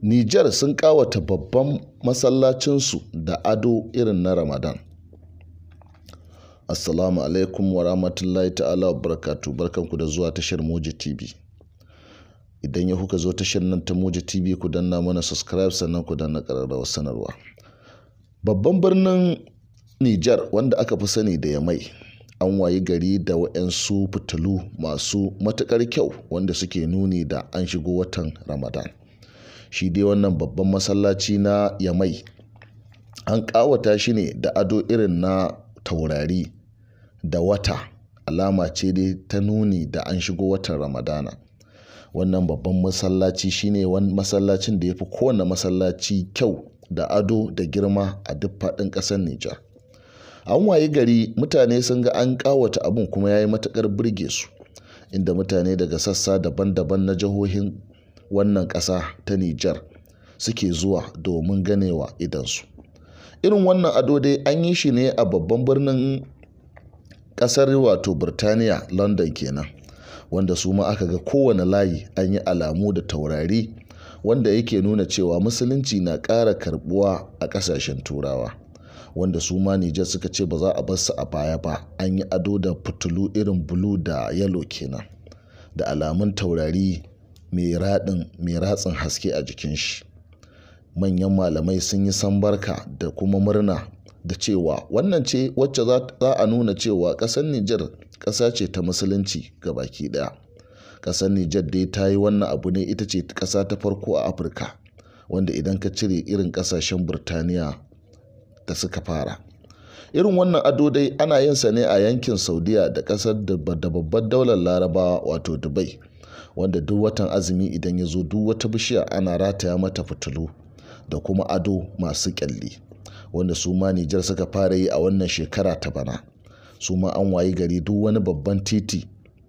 Nijar sun ƙawata babban masallacinsu da ado irin na Ramadan. Assalamu alaikum wa rahmatullahi ta'ala wa barakatu barkanku da zuwa tashar Moji TV. Idan ya kuka zo tashar nan ta Moji TV ku danna mana subscribe sannan ku danna ƙararrawar sanarwa. Babban birnin Nijar wanda aka fi sani da Yamai an wayi gari da waɗansu fitilu masu matuƙar kyau wanda suke nuni da an shigo watan Ramadan. Shi dai wannan babban masallaci na Yamai an ƙawata shi ne da ado irin na taurari da wata alama ce dai ta nuni da an shigo watan Ramadana. Wannan babban masallaci shine wani masallacin da ya fi kowane masallaci kyau da ado da girma a duk faɗin ƙasar Nijar. An wayi gari mutane sun ga an ƙawata abun kuma ya yi matuƙar burge su inda mutane daga sassa daban-daban na jihohin wannan ƙasa ta Nijar suke zuwa domin ganewa idansu. Irin wannan ado dai an yi shi ne a babban birnin ƙasar wato Birtaniya London kenan wanda su ma aka ga kowane layi an yi alamu da taurari wanda yake nuna cewa musulunci na ƙara karɓuwa a ƙasashen turawa. wanda su ma Nijar suka ce ba za a bar su a baya ba an yi ado da fitilu irin bulu da yalo kenan da alamun taurari mai raɗin mai ratsin haske a jikin shi manyan malamai sun yi sambarka da kuma murna da cewa wannan ce wacce za a nuna cewa ƙasar Nijar ƙasa ce ta musulunci ga baki ɗaya ƙasar Nijar dai ta yi wannan abu ne ita ce ƙasa ta farko a Afirka wanda idan ka cire irin ƙasashen Burtaniya da suka fara irin wannan ado dai ana yin sa ne a yankin saudiya da kasar da babbar daular larabawa wato dubai wanda duk watan azumi idan ya zo duk wata bishiya ana rataya mata fitilu da kuma ado masu kyalli wanda su ma nijar suka fara yi a wannan shekara ta bana su ma an wayi gari duk wani babban titi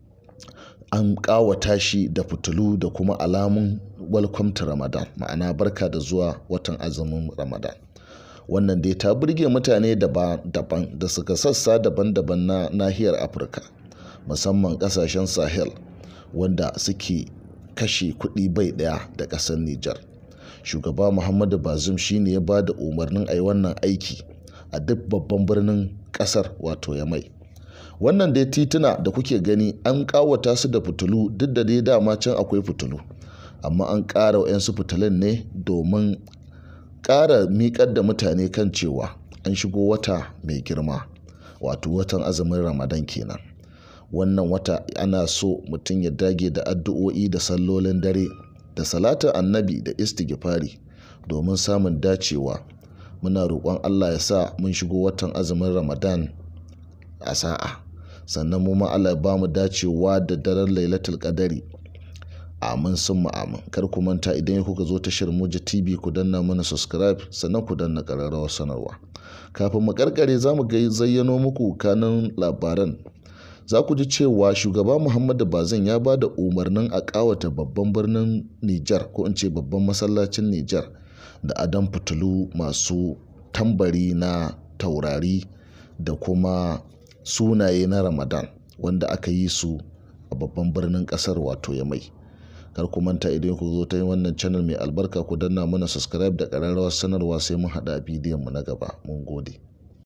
an kawata shi da fitilu da kuma alamun welcome to ramadan ma'ana barka da zuwa watan azumin ramadan wannan dai ta burge mutane daban da suka sassa daban-daban na nahiyar afirka musamman kasashen sahel wanda suke kashe kuɗi bai ɗaya da ƙasar nijar shugaba muhammadu bazum shine ya ba da umarnin a yi wannan aiki a duk babban birnin ƙasar wato ya mai wannan dai tituna da kuke gani an ƙawata su da fitilu duk da dai dama can akwai fitilu amma an ƙara wa'yansu fitilun ne domin ƙara miƙar da mutane kan cewa an shigo wata mai girma wato watan azumin ramadan kenan wannan wata ana so mutum ya dage da addu'o'i da sallolin dare da salatin annabi da istighfari domin samun dacewa muna roƙon allah ya sa mun shigo watan azumin ramadan a sa'a sannan mu ma allah ya ba mu dacewa da daren lailatul qadari amin sun amin kar ku manta idan kuka zo tashar muji tv ku danna mana subscribe sannan ku danna ƙararrawar sanarwa kafin mu karkare za mu zayyano muku kanin labaran za ku ji cewa shugaba muhammadu bazin ya ba da umarnin a ƙawata babban birnin nijar ko in ce babban masallacin nijar da adon fitilu masu tambari na taurari da kuma sunaye na ramadan wanda aka yi su a babban birnin ƙasar wato ya mai kar ku manta idan ku zo ta yi wannan channel mai albarka ku danna mana subscribe da ƙararrawar sanarwa sai mun haɗa bidiyon mu na gaba mun gode